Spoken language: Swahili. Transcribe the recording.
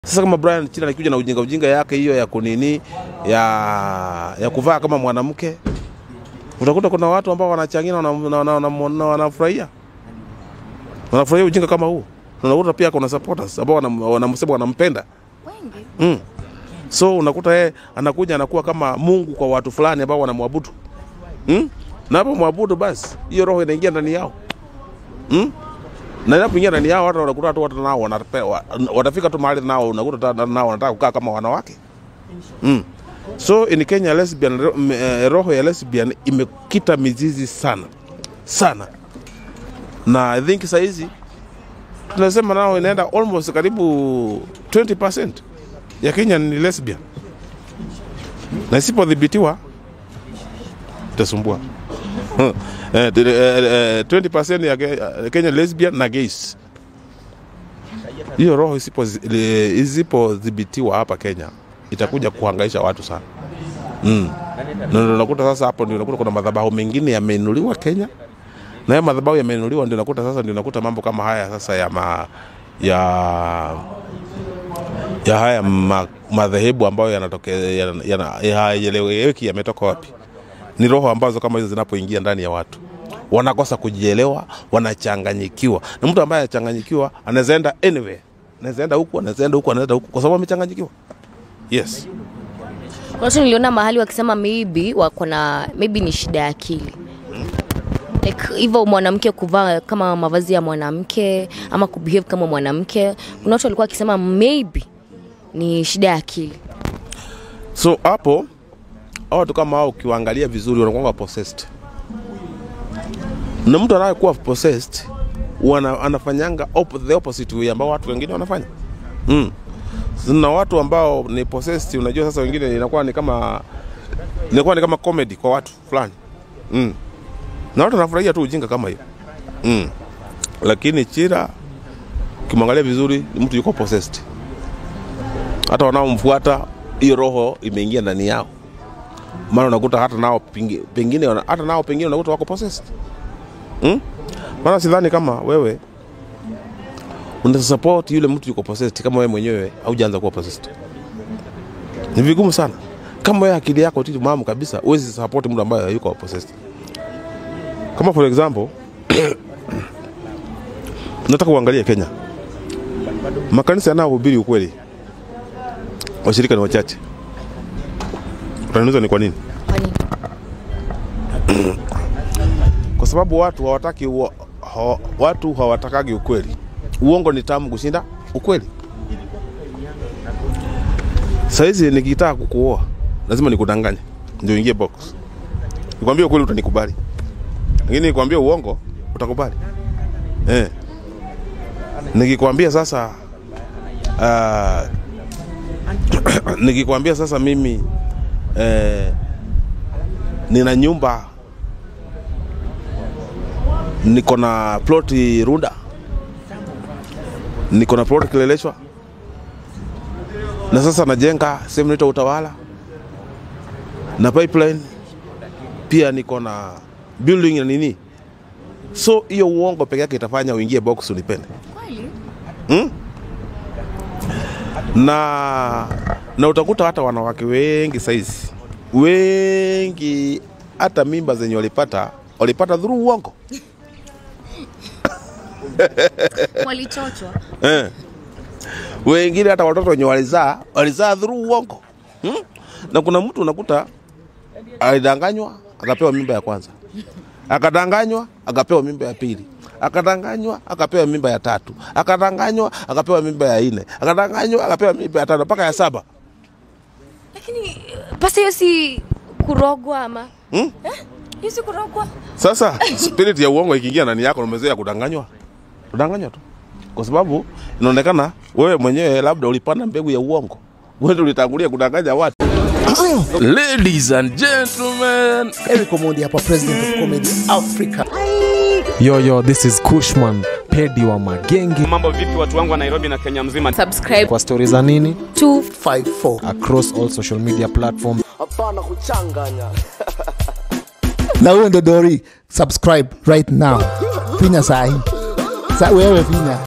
Sasa kama Brian Chila anakuja na ujinga ujinga yake hiyo ya kunini ya, ya kuvaa kama mwanamke, utakuta kuna watu ambao wanachangia na wanafurahia wana, wana, wana, wanafurahia wanafurahia ujinga kama huu. Unakuta pia kuna supporters ambao wanam- wanamsema wanampenda wengi mm. So unakuta yeye anakuja anakuwa kama Mungu kwa watu fulani ambao wanamwabudu mm? na hapo mwabudu, basi hiyo roho inaingia ndani yao mm? na inapoingia ndani yao hata unakuta tu watu nao wanapewa, watafika tu mahali nao unakuta hata nao wanataka kukaa kama wanawake mm. So in Kenya lesbian, ro- m- eh, roho ya lesbian imekita mizizi sana sana, na I think sahizi tunasema nao inaenda almost karibu 20% ya Kenya ni lesbian, na isipodhibitiwa itasumbua. Eh, t- eh, eh, 20% ya Ke- Kenya lesbian na gays. Hiyo roho isipo isipodhibitiwa hapa Kenya itakuja kuhangaisha watu sana mm. Na ndio unakuta sasa hapo ndio unakuta kuna madhabahu mengine yameinuliwa Kenya, na hayo madhabahu yameinuliwa ndio unakuta sasa ndio unakuta mambo kama haya sasa ya ma, ya ya haya ma, madhehebu ambayo yanatokea yana- yana- hayaeleweki yametoka wapi. Ni roho ambazo kama hizo zinapoingia ndani ya watu wanakosa kujielewa, wanachanganyikiwa. Na mtu ambaye anachanganyikiwa anaweza enda anywhere, anaweza enda huku, anaweza enda huku, anaweza huku, kwa sababu amechanganyikiwa. Yes. watu niliona mahali wakisema maybe wako na maybe ni shida ya akili like hivyo mwanamke kuvaa kama mavazi ya mwanamke ama kubehave kama mwanamke kuna watu walikuwa wakisema maybe ni shida ya akili So hapo hao watu kama hao ukiwaangalia vizuri wanakuwa possessed, na mtu anayekuwa possessed wana, anafanyanga op, the opposite way ambao watu wengine wanafanya mm. Na watu ambao ni possessed, unajua sasa, wengine inakuwa ni kama inakuwa ni kama comedy kwa watu fulani mm. Na watu wanafurahia tu ujinga kama hiyo mm. Lakini Chira ukimwangalia vizuri ni mtu yuko possessed hata wanaomfuata hiyo roho imeingia ndani yao, maana unakuta hata nao pingi- pengine wana- hata nao pengine unakuta wako possessed hmm? Maana sidhani kama wewe una support yule mtu yuko possessed kama wewe mwenyewe haujaanza kuwa possessed. Ni vigumu sana kama wewe akili yako timamu kabisa, huwezi support mtu ambaye hayuko possessed. Kama for example nataka uangalie Kenya, makanisa yanayohubiri ukweli washirika ni wachache. Utaniuliza ni kwa nini? Kwa nini? Kwa sababu watu hawataki ua- hawa, watu hawatakagi ukweli. Uongo ni tamu kushinda ukweli. Saizi nikitaka kukuoa lazima nikudanganye ndio ingie box. Nikwambie ukweli utanikubali, lakini nikwambie uongo utakubali eh. Nikikwambia sasa uh, nikikwambia sasa mimi eh, nina nyumba niko na ploti Runda, niko na ploti Kileleshwa, na sasa najenga sehemu inaitwa Utawala na pipeline pia niko na building na nini, so hiyo uongo peke yake itafanya uingie box unipende hmm? na na utakuta hata wanawake wengi saizi wengi hata mimba zenye walipata walipata dhuru uongo walichochwa eh. Wengine hata watoto wenye walizaa walizaa dhuru uongo hmm? Na kuna mtu unakuta alidanganywa akapewa mimba ya kwanza, akadanganywa akapewa mimba ya pili, akadanganywa akapewa mimba ya tatu, akadanganywa akapewa mimba ya nne, akadanganywa akapewa mimba ya tano mpaka ya saba. lakini pasa hiyo si kurogwa ama Hmm? Eh? hiyo si kurogwa Sasa spirit ya uongo ikiingia ndani yako, umezoea kudanganywa, kudanganywa tu, kwa sababu inaonekana wewe mwenyewe labda ulipanda mbegu ya uongo, wewe ndio ulitangulia kudanganya watu. Ladies and gentlemen, Eric Omondi hapa, president of comedy Africa. Yo, yo, this is Kushman, pedi wa magenge. mambo vipi watu wangu wa nairobi na kenya mzima subscribe Kwa stori za nini? to 54 Across all social media platforms. na huyo ndo Dori, subscribe right now, finya sahi sa wewe finya